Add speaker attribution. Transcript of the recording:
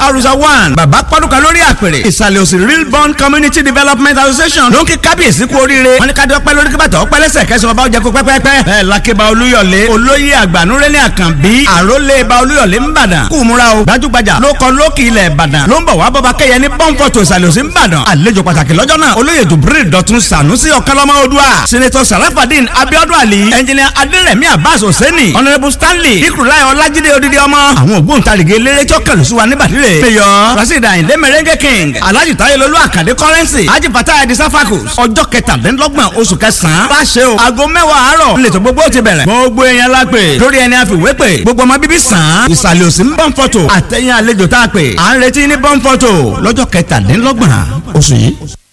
Speaker 1: arusa one bàbá pọ́dúkà lórí àpèrè ìsàlẹ̀ òsì real bond community development association ló ń kí kábíyèsí kú oríire wọn ní ká dọ́pẹ́ lórí kí bàtà ọpẹ́ lẹ́sẹ̀ kẹsàn-án bá ọjà kó pẹ́pẹ́pẹ́ bẹ́ẹ̀ lákébà olúyọ̀lé olóyè àgbànúrẹ́lẹ̀ àkànbí àrólé ba olúyọ̀lé ńbàdàn kú múra o gbajúgbajà ló kọ lókì ilẹ̀ ìbàdàn ló ń bọ̀ wá bọ́ba kẹ́yẹ ní pọ́ńpọ̀tò ìsàlẹ̀ òsì ńbàdàn àlejò pàtàkì lọ́jọ́ náà olóyè dùbúrì dọ̀tun sànúsì ọ̀kánlọ́mọ odua sinetọ sarafadin abiodun ali ẹnjìnìà adérẹ̀mí abbas hosseini honourable stanley ikurulai ọlájídé odidi ọmọ àwọn ògbóǹtarìgì eléré tí ó kẹlù sí wa níbàdìrẹ mayor rasheed ayinde merengue king alhaji tayelolu akande currency haji fatah edi safakus ọjọ́ kẹtàdínlọ́gbọ̀n oṣù kẹsàn-án bá ṣe o aago mẹ́wàá àárọ̀ nílẹ̀tọ̀ gbogbo ti bẹ̀rẹ̀ gbogbo èèyàn la pè lórí ẹni àfiwé pè gbogbo ọmọ bíbí sàn án ìsàlẹ̀ òsì ń bọ́n fọ́tò àtẹ̀yìn àlejò tá a pè à ń retí ní bọ́n fọ́tò lọ́jọ́ kẹtàdínlọ́gbọ̀n oṣù yìí.